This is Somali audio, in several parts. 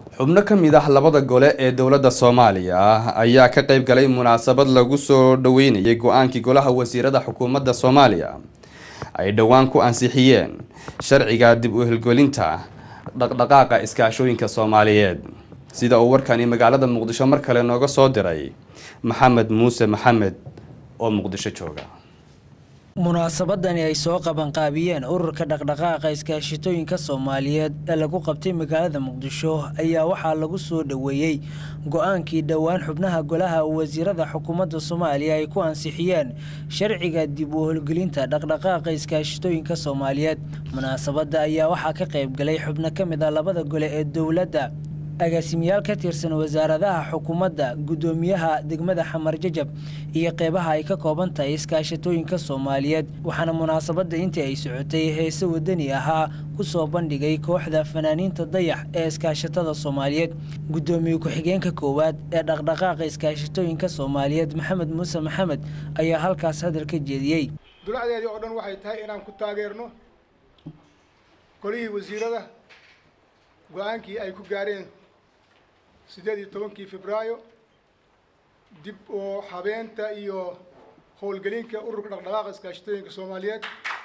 xubno ka mid ah labada gole ee dowladda soomaaliya ayaa ka qayb galay munaasabad lagu soo dhaweynayay go-aankii golaha wasiirada xukuumadda soomaaliya ay dhowaan ku ansixiyeen sharciga dib u hirgelinta dhaqdhaqaaqa iskaashooyinka soomaaliyeed sida uu warkani magaalada muqdisho mar kale nooga soo diray maxamed muuse maxamed oo muqdisho jooga munaasabadani ay soo qabanqaabiyeen ururka dhaqdhaqaaqa iskaashitooyinka soomaaliyeed ee lagu qabtay magaalada muqdisho ayaa waxaa lagu soo dhoweeyey go-aankii dhowaan xubnaha golaha wasiirada xukuumadda soomaaliya ay ku ansixiyeen sharciga dib u holgelinta dhaqdhaqaaqa iskaashitooyinka soomaaliyeed munaasabadda ayaa waxaa ka qayb galay xubno ka mid ah labada gole ee dowladda agaasimayaal ka tirsan wasaaradaha xukuumadda guddoomiyaha degmada xamar jajab iyo qeybaha ay ka kooban tahay iskaashatooyinka soomaaliyeed waxaana munaasabadda intii ay socotay heese wadani ahaa ku soo bandhigay kooxda fanaaniinta dayax ee iskaashatada soomaaliyeed guddoomiye ku-xigeenka koowaad ee dhaqdhaqaaqa iskaashatooyinka soomaaliyeed maxamed muuse maxamed ayaa halkaas hadal ka jeediyey dulacdeedii oo dhan waxay tahay inaan ku taageerno golihii wasiirada go-aankii ay ku gaareen siddeed iyo tobankii febraayo dib oo habeenta iyo howlgelinka ururka dhaqdhaqaaqa iskaashitooyinka soomaaliyeed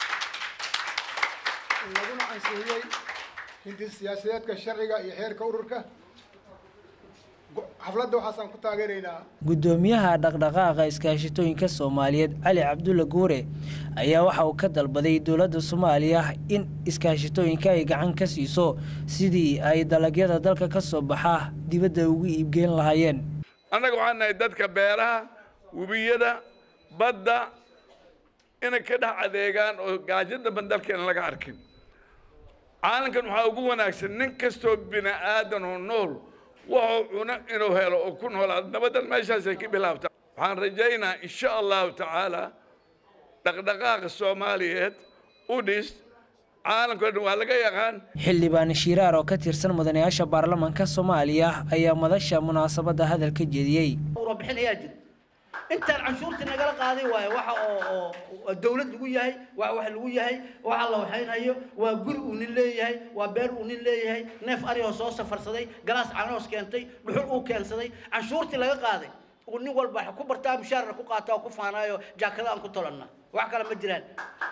laguna ansixiyey hindi siyaasadeedka sharciga iyo xeerka ururka xafladda waxaasaan ku taageeraynaa guddoomiyaha dhaqdhaqaaqa iskaashitooyinka soomaaliyeed cali cabdulla guure ayaa waxa uu ka dalbaday dowladda soomaaliya in iskaashitooyinka ay gacan ka siiso sidii ay dalagyada dalka ka soo baxa dibadda ugu iibgeyn lahaayeen annaga waxaan nahay dadka beeraha webiyada badda inay ka dhex adeegaan oo gaajada bandalkeena laga arkin caalamkan waxaa ugu wanaagsan nin kastoo bini aadan oo nool wuxuu cuno inuu helo oo ku noolaado nabadan meeshaasay ka bilaabtaa waxaan rajaynaa insha allahu tacaala dhaqdhaqaaqa soomaaliyeed u dhis caalamka o dhan waa laga yaqaan xildhibaan shiiraar oo ka tirsan mudanayaasha baarlamaanka soomaaliya ayaa madasha munaasabadda hadal ka jeediyey warbixin ayaa jira intaan canshuurtii nagala qaaday waayo waxa oo oo dawlad lagu yahay waa wax lagu yahay waxa la waxaynayo waa guri uu nin leeyahay waa beer uu nin leeyahay neef ari oo soo safarsaday galaas canoos keentay dhuxul uu keensaday canshuurtii laga qaaday uu nin walba ku bartaa mushaarna ku qaata oo ku faanaayo jaakada aan ku tolanna wax kale ma jiraan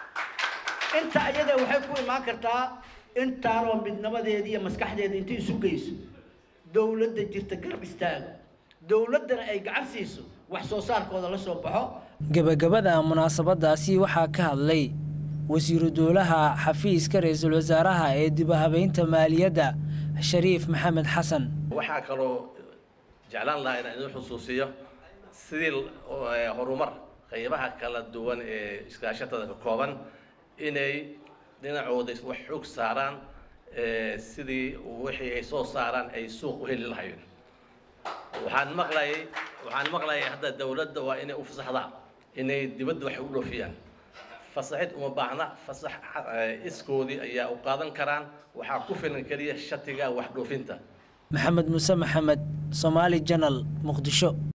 inta iyada waxay ku imaan kartaa intaanoo midnimadeeda iyo maskaxdeeda inta isu geyso dawladda jirta garab istaago dawladdana ay gacan siiso wax soo saarkooda la soo baxo gebagabada munaasabadaasi waxaa ka hadlay wasiiru dowlaha xafiiska ra-iisul wasaaraha ee dib u habeynta maaliyadda shariif maxamed xasan waxaa kaloo jeclaan lahaa inaan idin xusuusiyo sidii horumar qaybaha kala duwan ee iskaashatada ka kooban inay dhinacooda wax xoog saaraan sidii wixii ay soo saaraan ay suuq u heli lahayeen waxaan maqlayay waxaan maqlayay hadda dawladda waa inay u fasaxdaa inay dibadda wax u dhoofiyaan fasaxid uma baahna fasax iskoodii ayaa u qaadan karaan waxaa ku filan keliya shatiga wax dhoofinta maxamed muuse maxamed somaali janal muqdisho